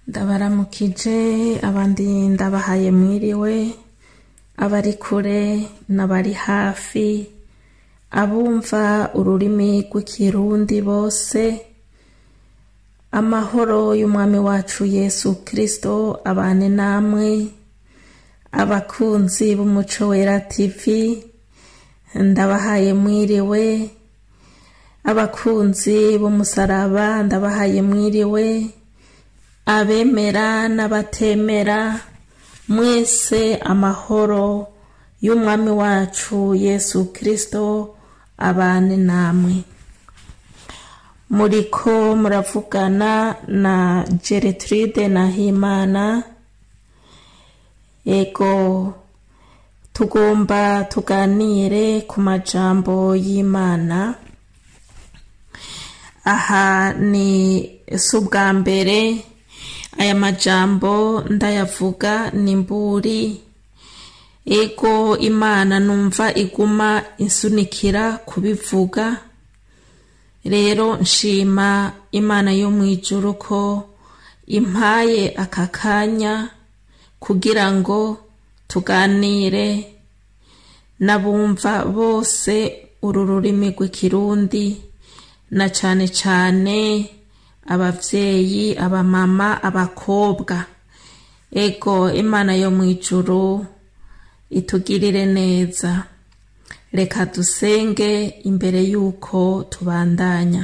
ndabaramukije abandi ndabahaye mwiriwe abari kure n'abari hafi abumva ururimi rw'ikirundi bose amahoro y'umwami wacu yesu kirisito abane namwe abakunzi b'umuco wera tv ndabahaye mwiriwe abakunzi b'umusaraba ndabahaye mwiriwe abemera n'abatemera mwese amahoro y'umwami wacu yesu kirisito abane namwe muriko muravugana na geretride nahimana ego tugomba tuganire ku majambo y'imana aha ni si ubwa mbere aya majambo ndayavuga ni mburi ego imana numva iguma insunikira kubivuga rero nshima imana yo mu ijuru ko impaye aka kanya kugira ngo tuganire n'abumva bose uru rurimi rw'ikirundi na cane cane abavyeyi abamama abakobwa ego imana yo mu ijuru itugirire neza reka dusenge imbere y'uko tubandanya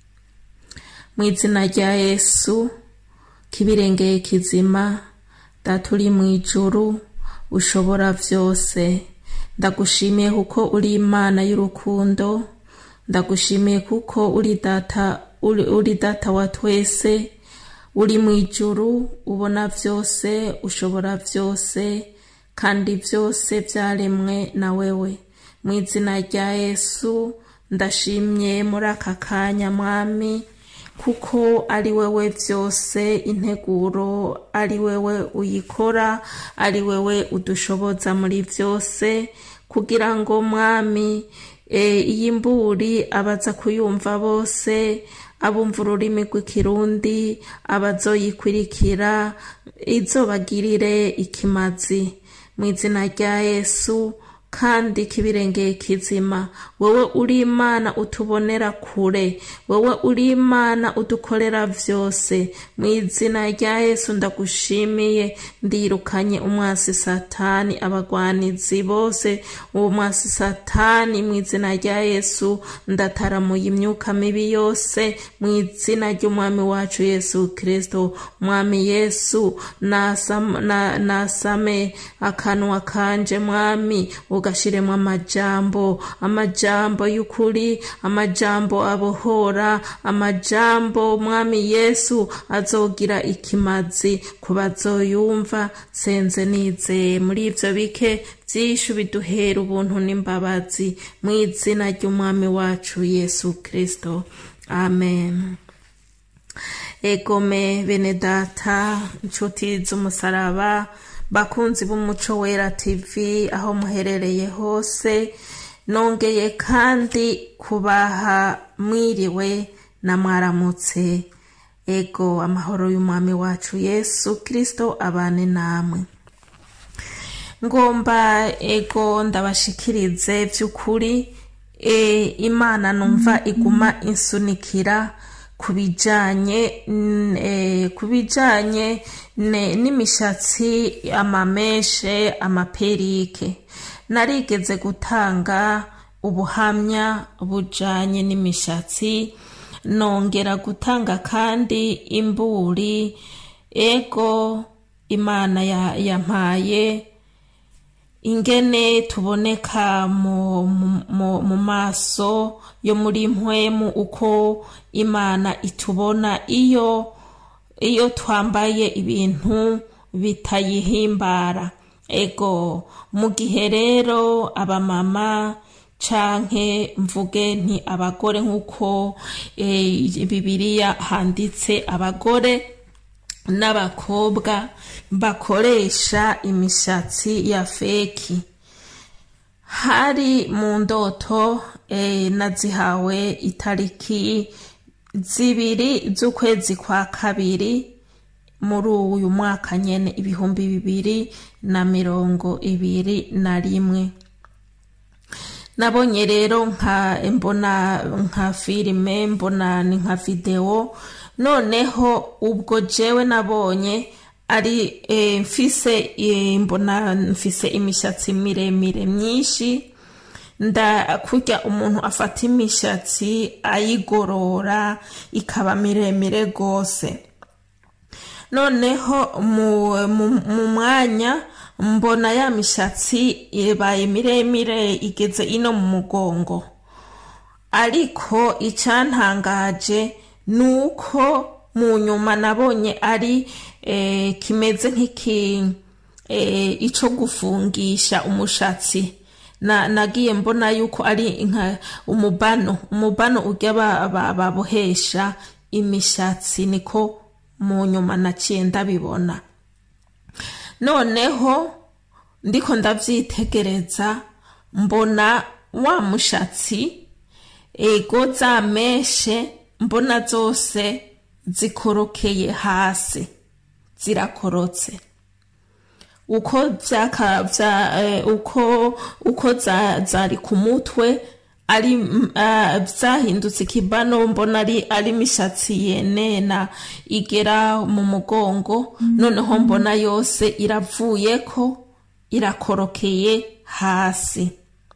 mu izina rya yesu kibirengeye kizima data uri mu ijuru ushobora byose ndagushimiye kuko uri imana y'urukundo ndagushimiye kuko uri data uri data wa twese uri mu ijuru ubona byose ushobora byose kandi byose byaremwe na wewe mu izina rya yesu ndashimye muri aka kanya mwami kuko ari wewe byose integuro ari wewe uyikora ari wewe udushoboza muri byose kugira ngo mwami iyi mburi abaza kuyumva bose abumva ururimi rw'ikirundi abazoyikurikira izobagirire ikimazi mu izina rya yesu kandi kibirengeye kizima wowe uri imana utubonera kure wowe uri imana udukorera byose mu izina rya yesu ndagushimiye ndirukanye umwasi satani abagwanizi bose uwo mwasi satani mu izina rya yesu ndataramuye imyuka mibi yose mu izina ry'umwami wacu yesu kirisito mwami yesu nasame akanwa kanje mwami ugashiremo amajambo amajambo y'ukuri amajambo abohora amajambo mwami yesu azogira ikimazi ku bazoyumva senze nizeye muri ibyo bike byinshi biduhera ubuntu n'imbabazi mu izina ry'umwami wacu yesu kirisito amen egome bene data inshuti z'umusaraba bakunzi b'umuco wera tv aho muherereye hose nongeye kandi kubaha mwiriwe na mwaramutse ego amahoro y'umwami wacu yesu kirisito abane namwe ngomba ego ndabashikirize by'ukuri imana numva iguma insunikira ku bijyanye ku bijyanye n'imishatsi amameshe amaperike narigeze gutanga ubuhamya bujyanye n'imishatsi nongera gutanga kandi imburi ego imana yampaye ingene tuboneka mu maso yo muri mpwemu uko imana itubona iyo iyo twambaye ibintu bitayihimbara ego mu gihe rero abamama canke mvuge nti abagore nk'uko bibiliya handitse abagore n'abakobwa bakoresha imishatsi ya feki hari mu ndoto nazihawe itariki zibiri z'ukwezi kwa kabiri muri uyu mwaka nyene ibihumbi bibiri na mirongo ibiri na rimwe nabonye rero nka mbona nka filime mbona ni nka videwo noneho ubwo jewe nabonye ari e, mfise e, mbona mfise imishatsi miremire myinshi nda kurya umuntu afata imishatsi ayigorora ikaba miremire rwose noneho mu, mu, mu mwanya mbona ya mishatsi ibaye miremire igeze ino mu mugongo ariko icyantangaje ni uko mu nyuma nabonye ari e, kimeze nk'iki e, ico gufungisha umushatsi na nagiye mbona yuko ari nka umubano umubano urya babohesha imishatsi niko mu nyuma naciye ndabibona noneho ndiko ndavyitegereza mbona wa mushatsi ego za meshe mbona zose zikorokeye hasi zirakorotse uko vyaka vya uh, uko uko za zari ku mutwe ari uh, vyahindutse ikibano mbona ari ari mishatsi yenena igera mu mugongo noneho mbona yose iravuyeko irakorokeye hasi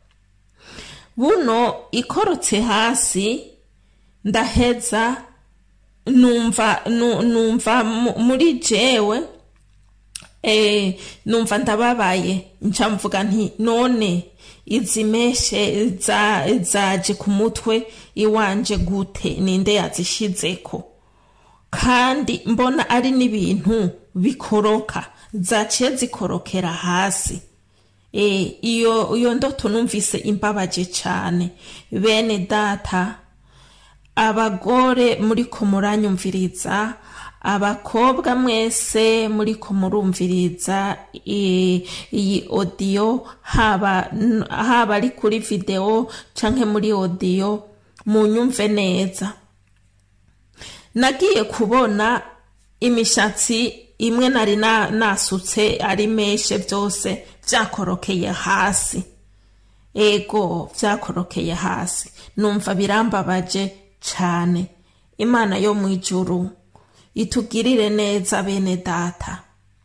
buno ikorotse hasi ndaheza numva numva muri jewe eh, numva ndababaye nca mvuga nti none izi meshe zaje ku mutwe iwanje gute ninde yazishizeko kandi mbona ari n'ibintu bikoroka zaciye zikorokera hasi e, iyo iyo ndoto numvise imbabaje cane bene data abagore muriko muranyumviriza abakobwa mwese muriko murumviriza iyi odiyo haba haba ari kuri videwo canke muri odiyo munyumve neza nagiye kubona imishatsi imwe nari nasutse ari meshe byose vyakorokeye hasi ego vyakorokeye hasi numva birambabaje cane imana yo mu ijuru itugirire neza bene data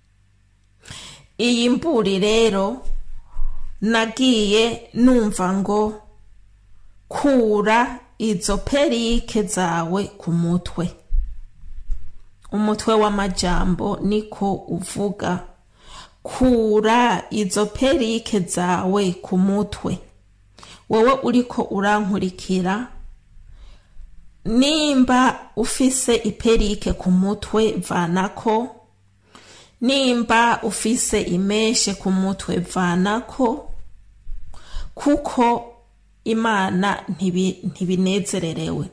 iyi mburi rero nagiye numva ngo kura izo perike zawe ku mutwe umutwe w'amajambo niko uvuga kura izo perike zawe ku mutwe wowe uriko urankurikira nimba ufise iperike ku mutwe vanako nimba ufise imeshe ku mutwe vanako kuko imana ntibinezererewe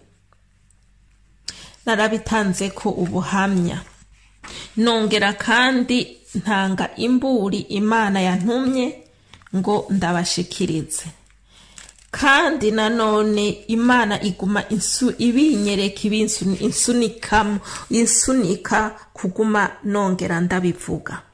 narabitanze ko ubuhamya nongera kandi ntanga imburi imana yantumye ngo ndabashikirize kandi nanone imana iguma insu ibinyereka ibinsunikamo insunika kuguma nongera ndabivuga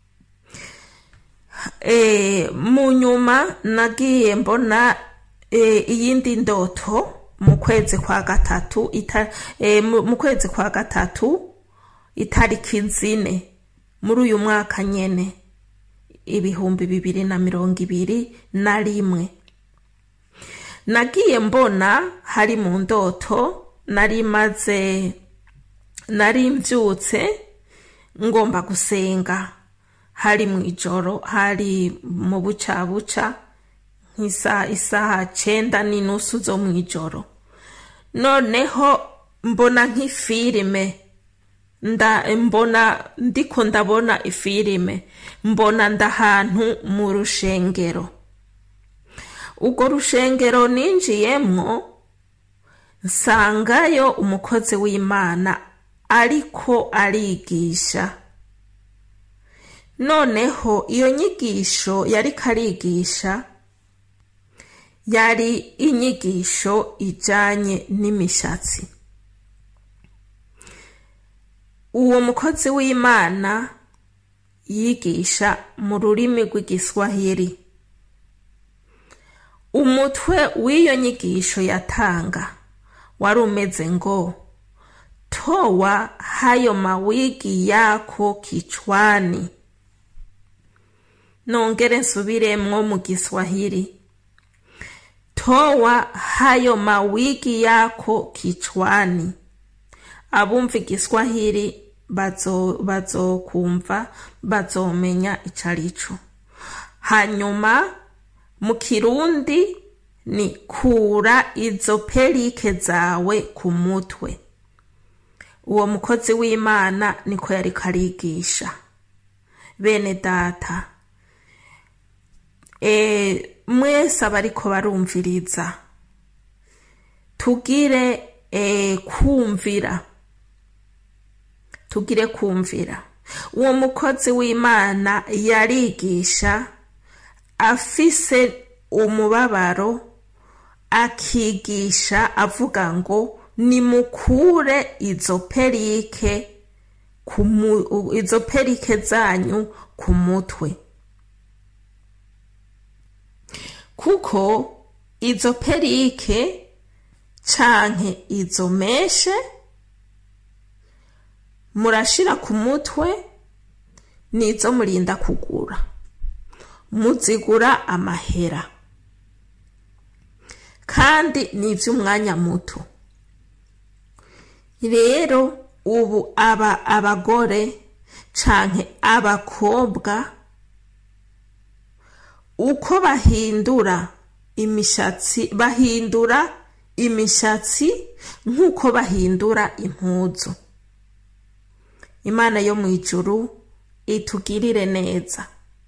e, mu nyuma nagiye mbona e, iyindi ndoto mu kwezi kwa gatatu ita, e, mu kwezi kwa gatatu itariki zine muri uyu mwaka nyene ibihumbi bibiri na mirongo ibiri na rimwe nagiye mbona hari mu ndoto nari maze nari mbyutse ngomba gusenga hari mu ijoro hari mu bucabuca nk'isaha isaha cenda n'inusu zo mu ijoro noneho mbona nk'ifilime nda mbona ndiko ndabona ifilime mbona ndahantu mu rushengero urwo rushengero ninjiyemwo nsangayo umukozi w'imana ariko arigisha noneho iyo nyigisho yariko arigisha yari inyigisho ijanye n'imishatsi uwo mukozi w'imana yigisha mu rurimi rw'igiswahili umutwe w'iyo nyigisho yatanga wari umeze ngo toa hayo mawigi yako kichwani nongere nsubiremwo mu giswahili toa hayo mawigi yako kichwani abumva igiswahili bazokumva bazomenya ico arico hanyuma mu kirundi ni kura izo perike zawe ku mutwe uwo mukozi w'imana niko yariko arigisha bene data e, mwese abariko barumviriza tugire e, kumvira tugire kumvira uwo mukozi w'imana yarigisha afise umubabaro akigisha avuga ngo nimukure izo perike izo perike zanyu ku mutwe kuko izo perike canke izo meshe murashira ku mutwe nizo murinda kugura muzigura amahera kandi ni iby'umwanya muto rero ubu aba abagore canke abakobwa uko bahindura imishatsi bahindura imishatsi nk'uko bahindura impuzu imana yo mu ijuru itugirire neza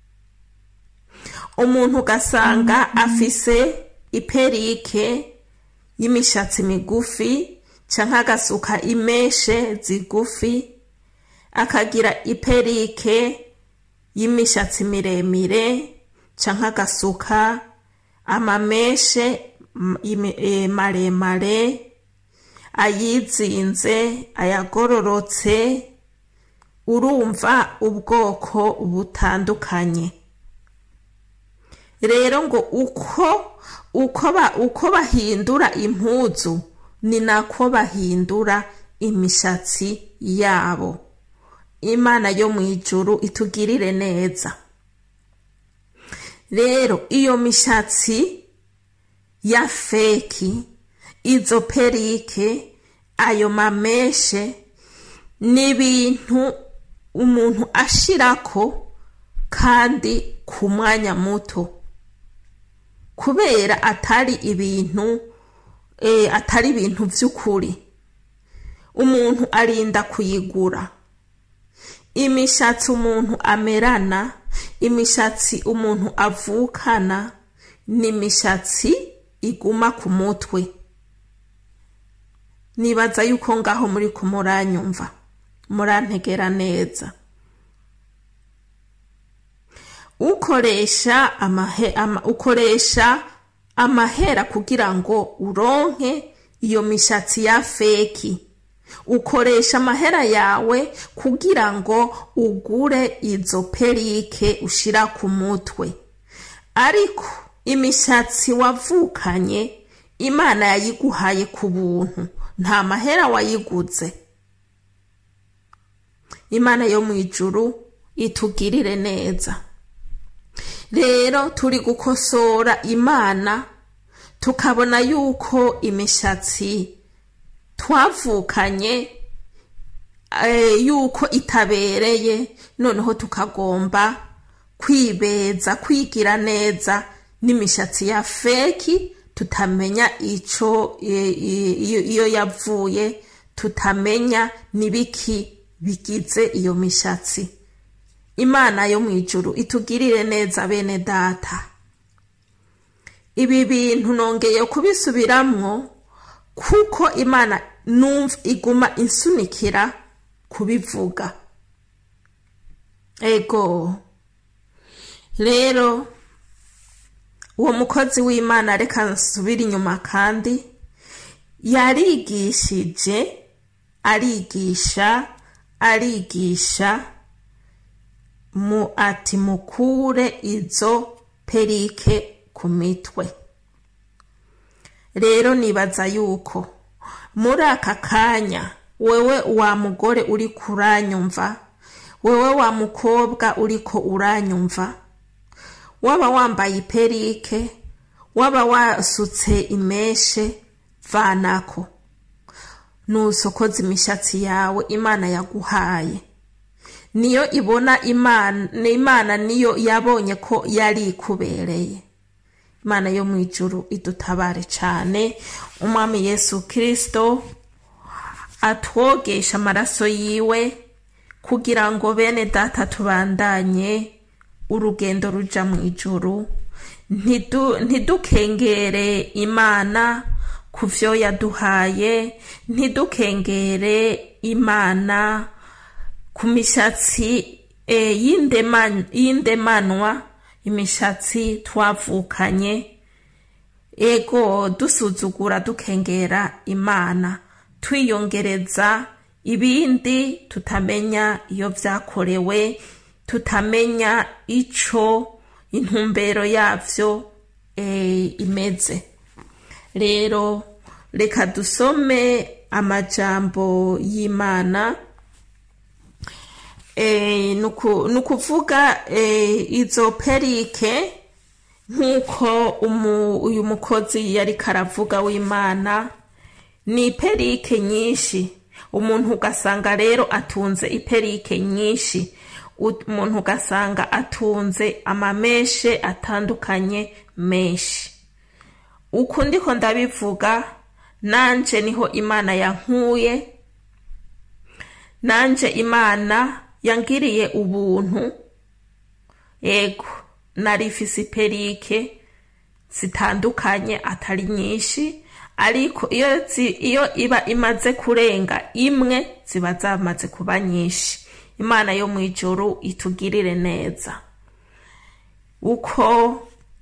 umuntu ugasanga afise iperike y'imishatsi migufi canke agasuka imeshe zigufi akagira iperike y'imishatsi miremire canke agasuka amameshe maremare ayizinze ayagororotse urumva ubwoko butandukanye rero ngo uko uko ba uko bahindura impuzu ni nako bahindura imishatsi yabo imana yo mu ijuru itugirire neza rero iyo mishatsi ya feki izo perike ayo mameshe ni ibintu umuntu ashirako kandi ku mwanya muto kubera atari ibintu e, atari ibintu by'ukuri umuntu arinda kuyigura imishatsi umuntu amerana imishatsi umuntu avukana ni imishatsi iguma ku mutwe nibaza yuko ngaho muri kumuranyumva murantegera neza ukoresha amahe, ama, ukoresha amahera kugira ngo uronke iyo mishatsi ya feki ukoresha amahera yawe kugira ngo ugure izo perike ushira ku mutwe ariko imishatsi wavukanye imana yayiguhaye ku buntu nta mahera wayiguze imana yo mu ijuru itugirire neza rero turi gukosora imana tukabona yuko imishatsi twavukanye yuko itabereye noneho tukagomba kwibeza kwigira neza n'imishatsi ya feki tutamenya ico iyo yavuye tutamenya n'ibiki bigize iyo mishatsi imana yo mu ijuru itugirire neza bene data ibi bintu nongeye kubisubiramwo kuko imana numva iguma insunikira kubivuga ego rero uwo mukozi w'imana reka nsubire inyuma kandi yarigishije arigisha arigisha mu ati mukure izo perike ku mitwe rero nibaza yuko muri aka kanya wewe wa mugore uri kuranyumva wewe wa mukobwa uriko uranyumva waba wambaye iperike waba wasutse imeshe vanako nusokoza imishatsi yawe imana yaguhaye niyo ibona imana imana niyo yabonye ko yari ikubereye imana yo mu ijuru idutabare cyane umwami yesu kirisito atwogesha amaraso yiwe kugira ngo bene data tubandanye urugendo ruja mu ijuru ntidukengere imana ku byo yaduhaye ntidukengere imana ku mishatsi y'indemanwa imishatsi twavukanye ego dusuzugura dukengera imana twiyongereza ibindi tutamenya iyo byakorewe tutamenya icyo intumbero yabyo imeze rero reka dusome amajambo y'imana ni ukuvuga izo perike nk'uko uyu mukozi yari karavuga w'imana ni iperike nyinshi umuntu ugasanga rero atunze iperike nyinshi umuntu ugasanga atunze amameshe atandukanye menshi uku ndiko ndabivuga nanje niho imana yankuye nanje imana yangiriye ubuntu ego narifise iperike zitandukanye atari nyinshi ariko iyo iyo iba imaze kurenga imwe ziba zamaze kuba nyinshi imana yo mu ijuru itugirire neza uko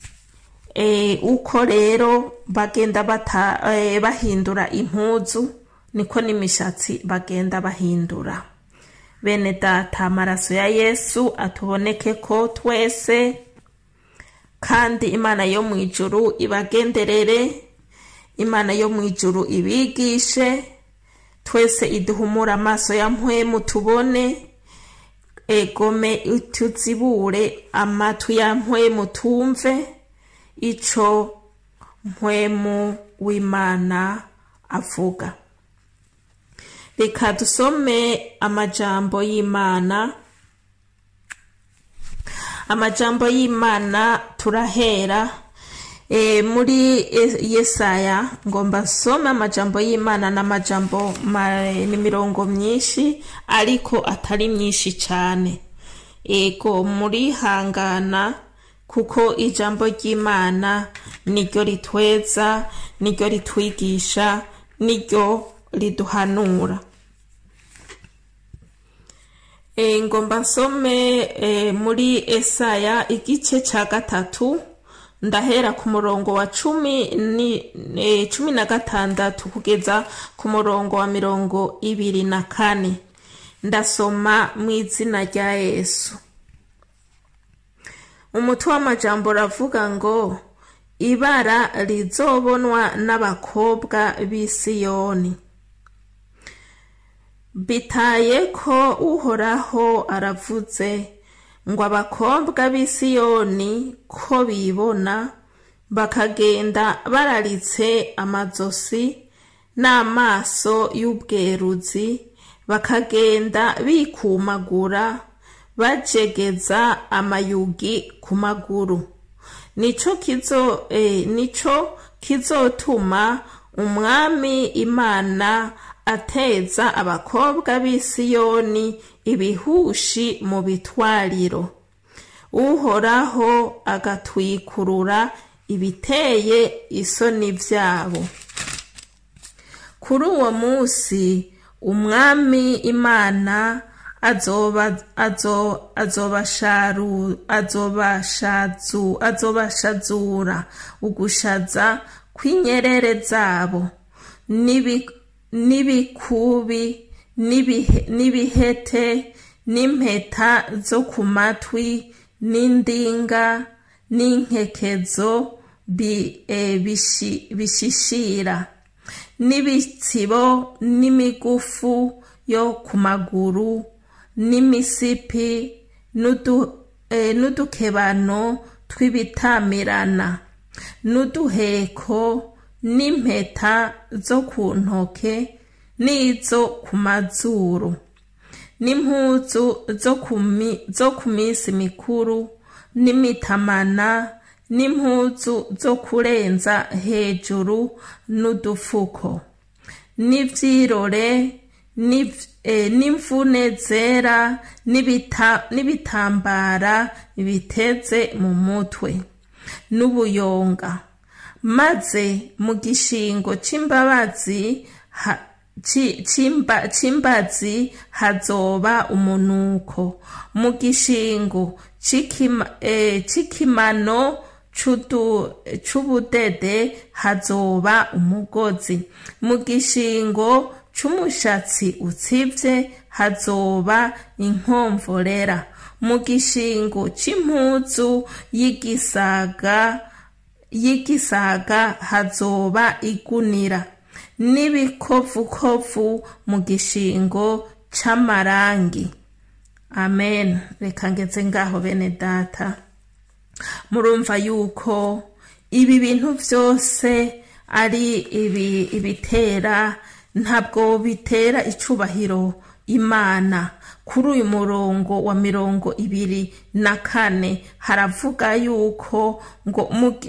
uko rero bagenda bahindura impuzu niko n'imishatsi bagenda bahindura bene data amaraso ya yesu atuboneke ko twese kandi imana yo mu ijuru ibagenderere imana yo mu ijuru ibigishe twese iduhumura amaso ya mpwemu tubone egome tuzibure amatwi ya mpwemu tumve ico mpwemu w'imana avuga reka dusome amajambo y'imana amajambo y'imana turahera e, muri yesaya ngomba nsome amajambo y'imana n'amajambo ni mirongo myinshi ariko atari myinshi cyane ego muri hangana kuko ijambo ry'imana niryo ritweza niryo ritwigisha niryo riduhanura e, ngomba nsome e, muri esaya igice cya gatatu ndahera ku murongo wa cumi ni e, cumi na gatandatu kugeza ku murongo wa mirongo ibiri na kane ndasoma mu izina rya yesu umutwe w'amajambo uravuga ngo ibara rizobonwa n'abakobwa b'i siyoni bitaye ko uhoraho aravuze ngo abakobwa b'i siyoni ko bibona bakagenda bararitse amazosi n'amaso y'ubweruzi bakagenda bikumagura bajegeza amayugi ku maguru nico kizo eh, nico kizotuma umwami imana ateza abakobwa b'i siyoni ibihushi mu bitwariro uhoraho agatwikurura ibiteye isoni byabo kuri uwo munsi umwami imana azoba azo azobasharu azobashazu azobashazura ugushaza kw'inyerere zabo nibi n'ibikubi n'ibihete n'impeta zo ku matwi n'indinga n'inkekezo bishishira n'ibitsibo n'imigufu yo ku maguru n'imisipi n'udukebano tw'ibitamirana n'uduheko n'impeta zo ku ntoke n'izo ku mazuru n'impuzu zo ku minsi mikuru n'imitamana n'impuzu zo kurenza hejuru n'udufuko n'ibyirore n'imvune zera n'ibitambara biteze mu mutwe n'ubuyonga maze mu gishingo cy'imbabazi cy'imbazi hazoba umunuko mu gishingo cy'ikimano c'ubudede hazoba umugozi mu gishingo c'umushatsi utsivye hazoba inkomvorera mu gishingo c'impuzu y'igisaga y'igisaga hazoba igunira n'ibikovukovu mu gishingo c'amarangi amen reka ngeze ngaho bene data murumva yuko ibi bintu byose ari ibi ibitera ntabwo bitera icubahiro imana kuri uyu murongo wa mirongo ibiri na kane haravuga yuko ngo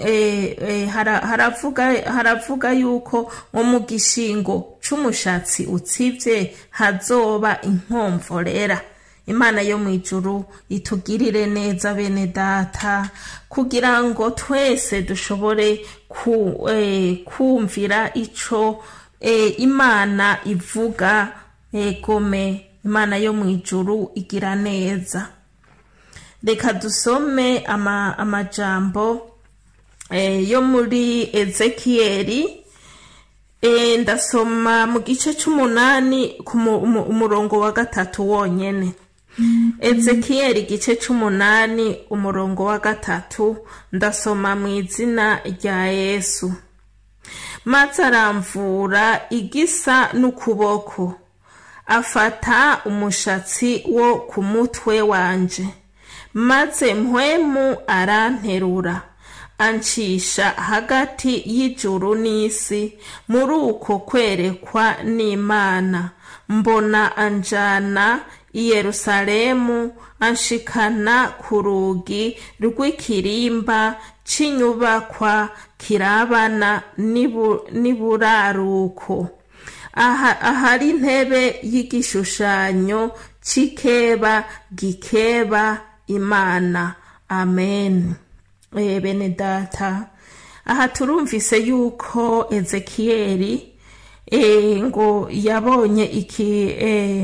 haravuga yuko ngo mu gishingo c'umushatsi utsivye hazoba inkomvorera imana yo mu ijuru itugirire neza bene data kugira ngo twese dushobore kumvira ico imana ivuga egome imana yo mu ijuru igira neza reka dusome amajambo yo muri ezekiyeli ndasoma mu gice c'umunani umurongo wa gatatu wonyene ezekiyeli igice c'umunani umurongo wa gatatu ndasoma mu izina rya yesu maze aramvura igisa n'ukuboko afata umushatsi wo ku mutwe wanje maze mpwemu aranterura ancisha hagati y'ijuru n'isi muri uko kwerekwa n'imana mbona anjana i yerusalemu anshikana ku rugi rw'ikirimba c'inyubakwa kirabana n'iburaruko ahari intebe y'igishushanyo c'ikeba gikeba imana amen bene data aha turumvise yuko ezekiyeli ngo yabonye iki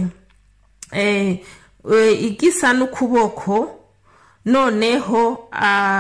igisa n'ukuboko noneho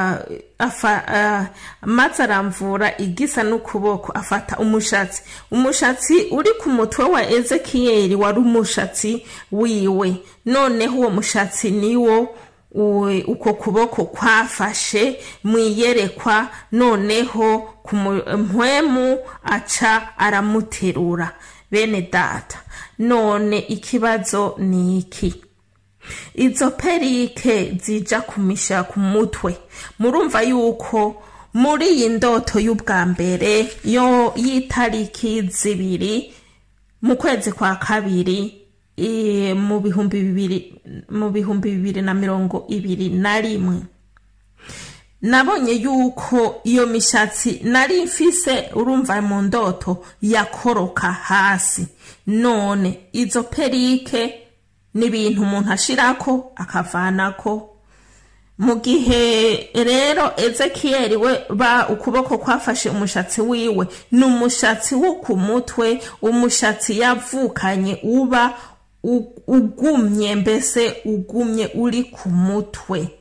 maze aramvura igisa n'ukuboko afata umushatsi umushatsi uri ku mutwe wa ezekiyeli wari umushatsi wiwe noneho uwo mushatsi niwo uko kuboko kwafashe mu iyerekwa noneho mpwemu aca aramuterura bene data none ikibazo ni iki izo perike zija kumisha ku mutwe murumva yuko muri iyi ndoto y'ubwa mbere yo y'itariki zibiri mu kwezi kwa kabiri mu bihumbi bibiri mu bihumbi bibiri na mirongo ibiri na rimwe nabonye yuko iyo mishatsi nari mfise urumva mu ndoto yakoroka hasi none izo perike ni ibintu umuntu ashirako akavanako mu gihe rero ezekiyeli we ba ukuboko kwafashe umushatsi wiwe ni umushatsi wo ku mutwe umushatsi yavukanye uba ugumye mbese ugumye uri ku mutwe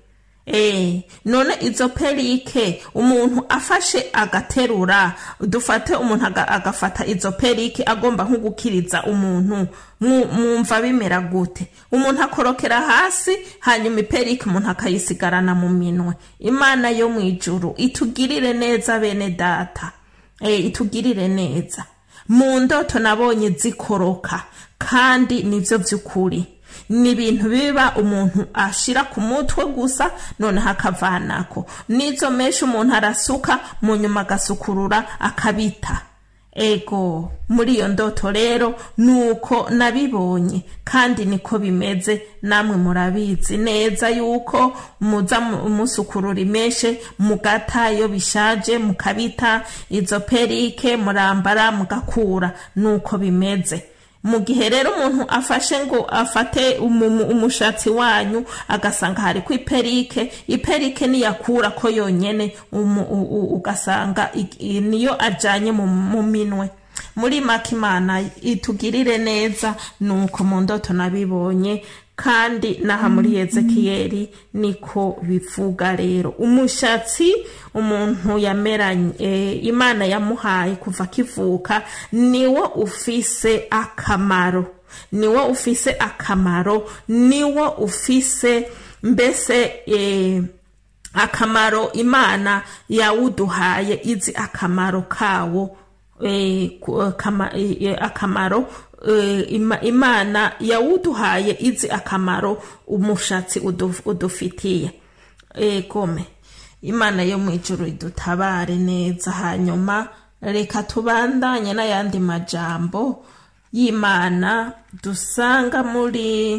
Eh, none izo perike umuntu afashe agaterura dufate umuntu aga- agafata izo perike agomba nko gukiriza umuntu mu- mwumva bimera gute umuntu akorokera hasi hanyuma iperike umuntu akayisigarana mu minwe imana yo mu ijuru itugirire neza bene data eh, itugirire neza mu ndoto nabonye zikoroka kandi nivyo vy'ukuri ni ibintu biba umuntu ashira ku mutwe gusa noneho akavanako n'izo menshi umuntu arasuka mu nyuma agasukurura akabita ego muri iyo ndoto rero nuko nabibonye kandi niko bimeze namwe murabizi neza yuko muza mu- musukurura imeshe mugata iyo bishaje mukabita izo perike murambara mugakura nuko bimeze mu gihe rero umuntu afashe ngo afate umu- umushatsi wanyu agasanga hari ku iperike iperike niyakura ko yonyene umu- u- u- ugasanga i- i- niyo ajanye mu mu minwe muri make imana itugirire neza nuko mu ndoto nabibonye kandi n'aha muri yezekiyeli niko bivuga rero umushatsi umuntu yameranye eh, imana yamuhaye kuva akivuka niwo ufise akamaro niwo ufise akamaro niwo ufise mbese eh, akamaro imana yawuduhaye izi akamaro kawo eh, ku- kama- eh, eh, akamaro eh, ima- imana yawuduhaye izi akamaro umushatsi udu- udufitiye egome imana yo mu ijuru idutabare neza hanyuma reka tubandanye n'ayandi majambo y'imana dusanga muri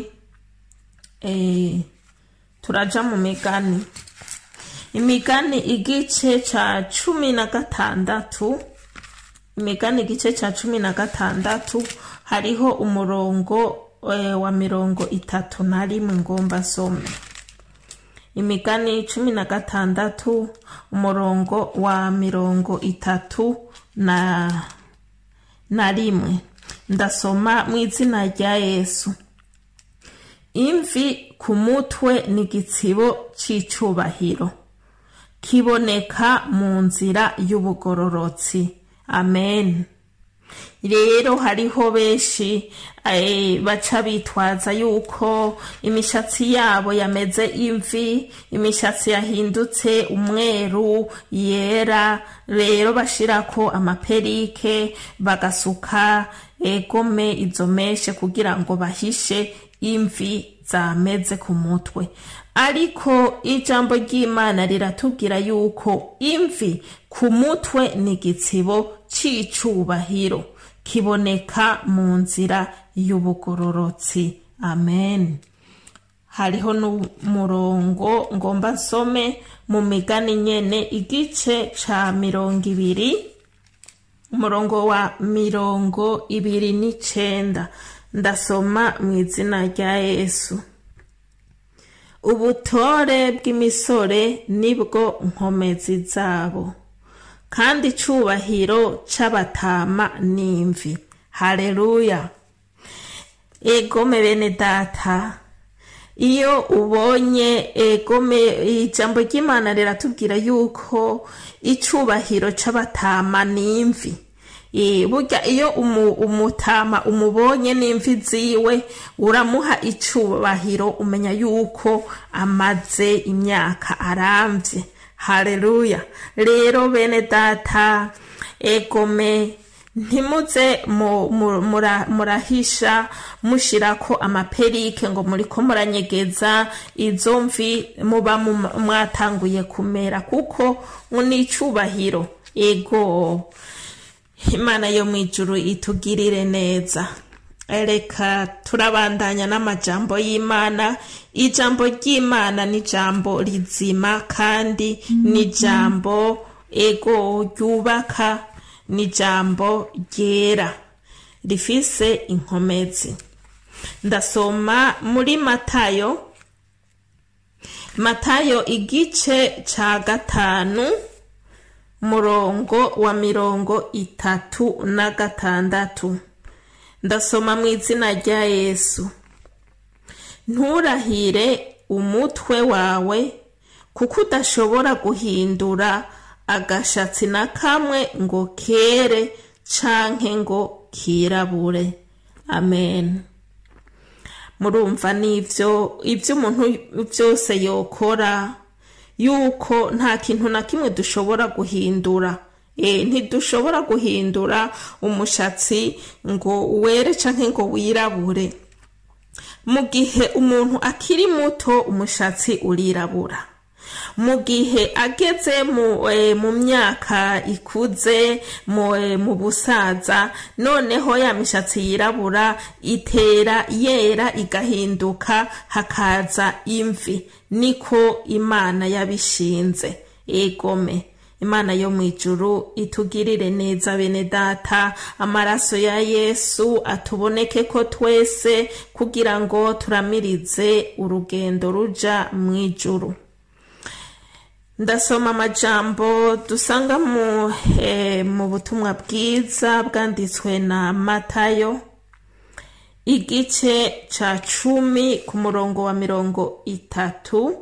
eh, turaja mu migani imigani igice ca cumi na gatandatu imigani igice ca cumi na gatandatu hariho umurongo eh, wa mirongo itatu na rimwe ngomba some imigani cumi na gatandatu umurongo wa mirongo itatu na na rimwe ndasoma mu izina rya yesu imvi ku mutwe ni igitsibo c'icubahiro kiboneka mu nzira y'ubugororotsi amen rero hariho benshi eh, baca bitwaza yuko imishatsi yabo yameze imvi imishatsi yahindutse umweru yera rero bashirako amaperike bagasuka egome izo meshe kugira ngo bahishe imvi zameze ku mutwe ariko ijambo ry'imana riratubwira yuko imvi ku mutwe ni igitsibo c'icubahiro kiboneka mu nzira y'ubugororotsi amen hariho n'umurongo ngomba nsome mu migani nyene igice ca mirongo ibiri umurongo wa mirongo ibiri n'icenda ndasoma mu izina rya yesu ubutore bw'imisore nibwo nkomezi zabo kandi icubahiro c'abatama n'imvi haleluya egome bene data iyo ubonye egome ijambo ry'imana riratubwira yuko icubahiro c'abatama n'imvi Eh, burya iyo umu- umutama umubonye n'imvi ziwe uramuha icubahiro umenya yuko amaze imyaka aramvye haleluya rero bene data egome ntimuze mu- mu- mura- murahisha mushirako amaperike ngo muriko muranyegeza izo mvi muba mu- mwatanguye kumera kuko ni icubahiro ego imana yo mu ijuru itugirire neza reka turabandanya n'amajambo y'imana ijambo ry'imana ni ijambo rizima kandi ni ijambo ego ryubaka ni ijambo ryera rifise inkomezi ndasoma muri matayo matayo igice ca gatanu murongo wa mirongo itatu na gatandatu ndasoma mu izina rya yesu nturahire umutwe wawe kuko udashobora guhindura agashatsi na kamwe ngo kere canke ngo kirabure amen murumva n'ivyo ivyo umuntu byose yokora yuko nta kintu na kimwe dushobora guhindura e, ntidushobora guhindura umushatsi ngo were canke ngo wirabure mu gihe umuntu akiri muto umushatsi urirabura mu gihe ageze mu, e, mu myaka ikuze mu, e, mu busaza noneho ya mishatsi yirabura itera yera igahinduka hakaza imvi niko imana yabishinze egome imana yo mu ijuru itugirire neza bene data amaraso ya yesu atuboneke ko twese kugira ngo turamirize urugendo ruja mu ijuru ndasoma amajambo dusanga mu, eh, mu butumwa bwiza bwanditswe na matayo igice ca cumi ku murongo wa mirongo itatu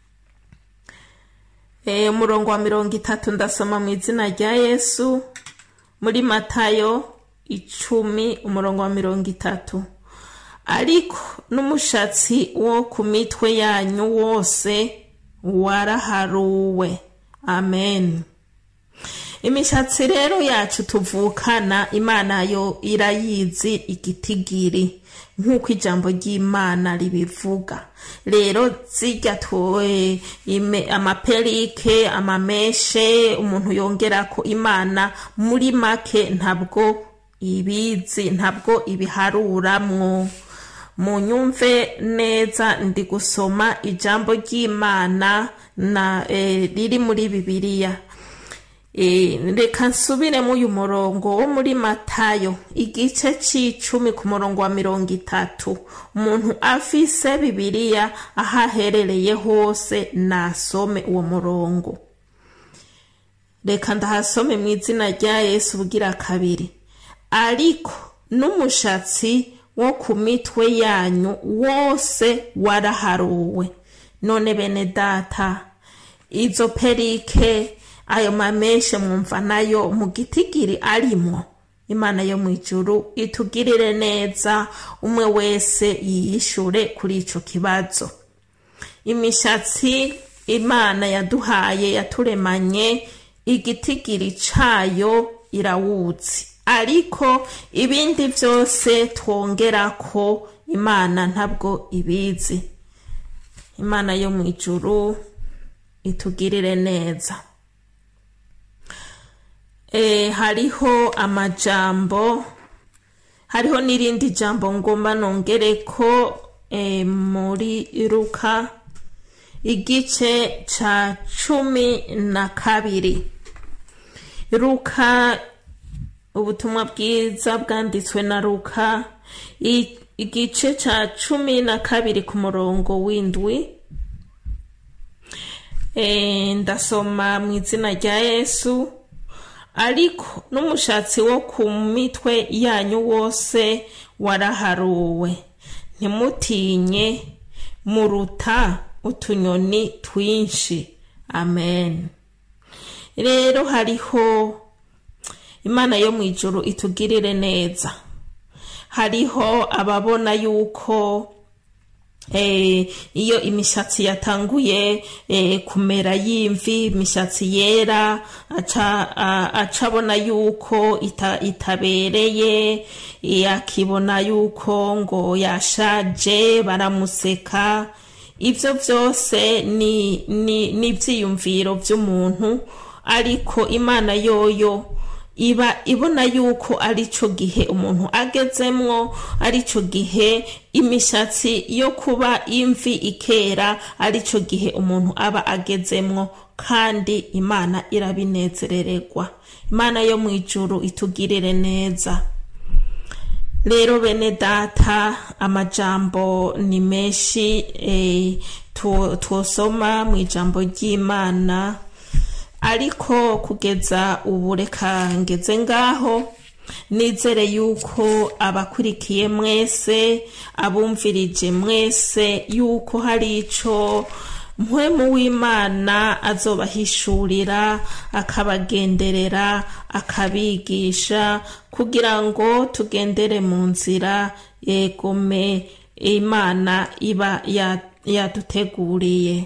e, umurongo wa mirongo itatu ndasoma mu izina rya yesu muri matayo icumi umurongo wa mirongo itatu ariko n'umushatsi wo ku mitwe yanyu wose waraharuwe amen imishatsi rero yacu tuvukana imana yo irayizi igitigiri nk'uko ijambo ry'imana ribivuga rero zirya tuwe amaperike amameshe umuntu yongera ko imana muri make ntabwo ibizi ntabwo ibiharuramwo mu nyumve neza ndi gusoma ijambo ry'imana na e, riri muri bibiliya e, reka nsubiremo uyu murongo wo muri matayo igice c'icumi ku murongo wa mirongo itatu umuntu afise bibiliya aho aherereye hose nasome uwo murongo reka ndahasome mu izina rya yesu bugira kabiri ariko n'umushatsi wo ku mitwe yanyu wose waraharuwe none bene data izo perike ayo mameshe mwumva nayo mu gitigiri arimwo imana yo mu ijuru itugirire neza umwe wese yiyishure kuri ico kibazo imishatsi imana yaduhaye yaturemanye igitigiri cayo irawuzi ariko ibindi byose twongera ko imana ntabwo ibizi imana yo mu ijuru itugirire neza e, hariho amajambo hariho n'irindi jambo ngomba nongere ko e, muri ruka igice ca cumi na kabiri ruka ubutumwa bwiza bwanditswe na ruka igice ca cumi na kabiri ku murongo w'indwi e, ndasoma mu izina rya yesu ariko n'umushatsi wo ku mitwe yanyu wose waraharuwe ntimutinye muruta utunyoni twinshi amen rero hariho imana yo mu ijuru itugirire neza hariho ababona yuko iyo imishatsi yatanguye kumera y'imvi imishatsi yera aca abona yuko itabereye akibona yuko ngo yashaje baramuseka ibyo byose ni ibyiyumviro by'umuntu ariko imana yoyo iba ibona yuko ari cyo gihe umuntu agezemwo ari cyo gihe imishatsi yo kuba imvi ikera ari cyo gihe umuntu aba agezemwo kandi imana irabinezerererwa imana yo mu ijuru itugirire neza rero bene data amajambo ni menshi e, twosoma mu ijambo ry'imana ariko kugeza ubu reka ngeze ngaho nizere yuko abakurikiye mwese abumvirije mwese yuko hari icyo mpwemu w'imana azobahishurira akabagenderera akabigisha kugira ngo tugendere mu nzira yegome imana iba yaduteguriye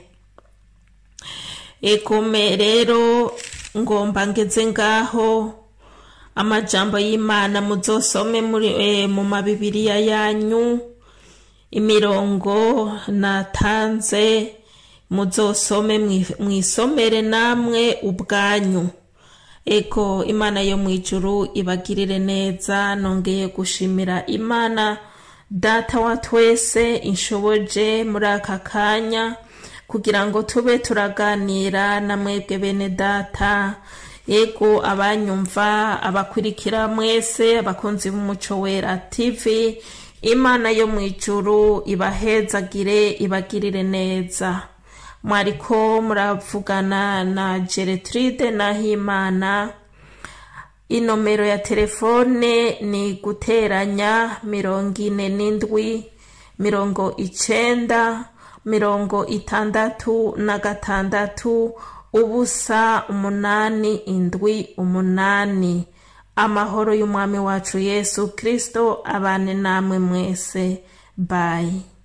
egome rero ngomba ngeze ngaho amajambo y'imana muzosome mu mabibiriya yanyu imirongo natanze muzosome mwisomere namwe ubwanyu ego imana yo mu ijuru ibagirire neza nongeye gushimira imana data wa twese inshoboje muri aka kanya kugira ngo tube turaganira na mwebwe bene data yego abanyumva abakurikira mwese abakunzi b'umuco wera tv imana yo mu ijuru ibahezagire ibagirire neza mwariko muravugana na geretride nahimana inomero ya telefone ni guteranya mirongo ine n'indwi mirongo icenda mirongo itandatu na gatandatu ubusa umunani indwi umunani amahoro y'umwami wacu yesu kirisito abane namwe mwese bayi